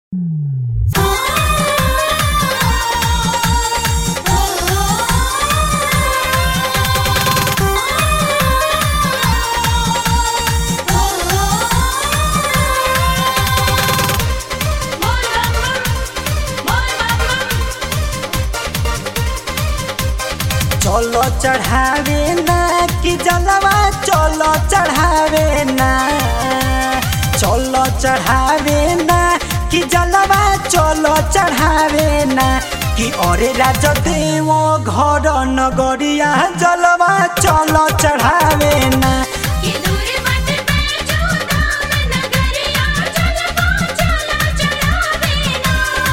चलो चढ़ावे ना कि जलवा चलो चढ़ावे ना चलो चढ़ावे ना कि जलवा चलो चढ़ावे ना कि अरे राजा देव घर नगरिया जलवा चलो चढ़ावे ना ये दूर मत बैठो धाम नगरिया चलबो चलो चढ़ावे ना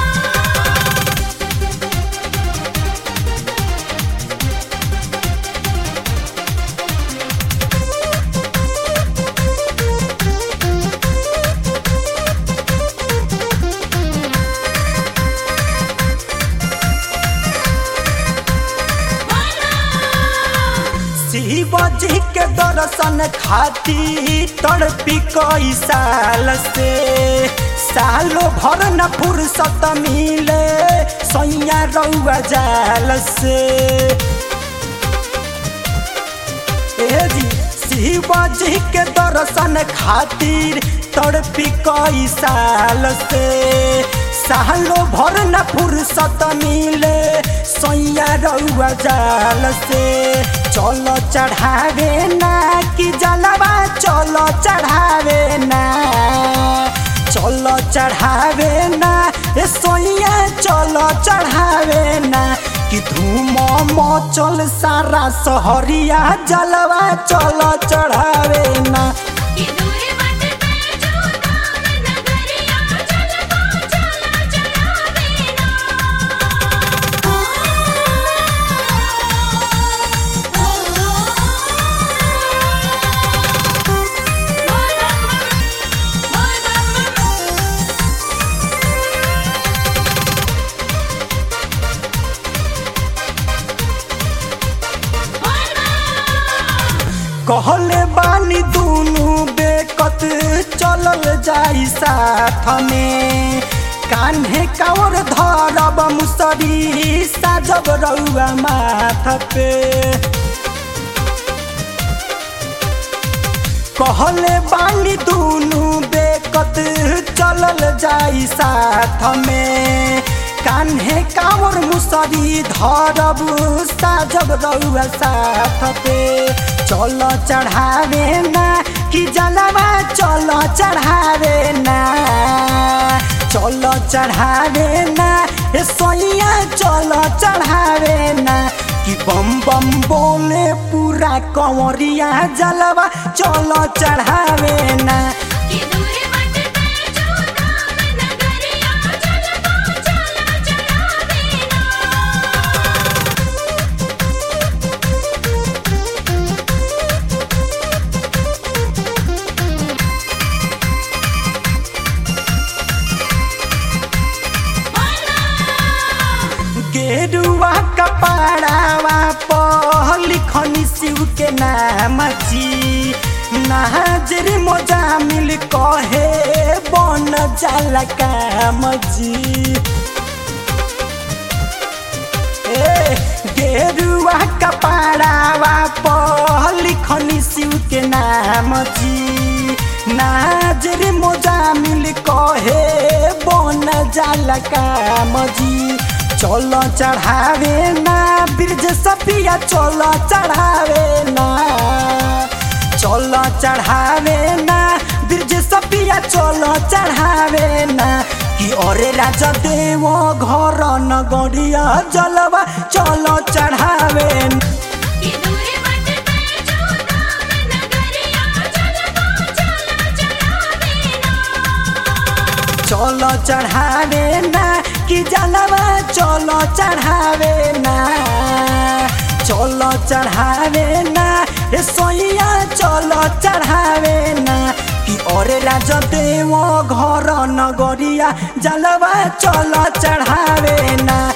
शिव जी के दर्शन खातिर तड़पी कई साल से सालों भर न फुर्सत मिले सैया रउआ जाल से ए जी शिव जी के दर्शन खातिर तड़पी कई साल से सालों भर न फुर्सत मिले सैया रउआ जाल से चलो चढ़ावे ना कि जलवा चलो चढ़ावे ना चलो चढ़ावे ना ए सोइया चलो चढ़ावे ना कि धूम मचल सारा सहरिया जलवा चलो चढ़ावे ना ये दूर मत बैठो धाम नगरिया चलबो चलो चढ़ावे ना कहले बानी दुनु बेकत चलल जाई साथ में कान्हे कावर धरब मुसरी साजब रउआ माथ पे कहले बानी दुनु बेकत चलल जाई साथ में कान्हे कावर मुसरी धरब साजब रउआ साथ पे चलो चढ़ावे ना कि जलवा चलो चढ़ावे ना चलो चढ़ावे ना ए सोइया चलो चढ़ावे ना कि बम बम बोले पूरा कंवरिया जलवा चलो चढ़ावे ना ये दूर मत बैठो धाम नगरिया चलबो चलो चढ़ावे ना गेरुआ कपड़ावा पर लिखनी शिव के नाम जी नाजर मोजा मिल कहे बन जाला काम जी ए गेरुआ कपड़ावा पर लिखनी शिव के नाम जी नाजर मोजा मिल कहे बन जाला काम जी चलो चढ़ावे ना ब्रिज सपिया चलो चढ़ावे ना चलो चढ़ावे ना ब्रिज सपिया चलो चढ़ावे ना कि अरे राजा देव घर नगरिया जलवा चलो चढ़ावे ना। ये दूर मत बैठो धाम नगरिया चलबो चलो चढ़ावे ना चलो चढ़ावे ना कि जलवा चलो चढ़ावे ना चलो चढ़ावे ना ए सोइया चलो चढ़ावे ना कि अरे राजा देव घर नगरिया जलवा चलो चढ़ावे ना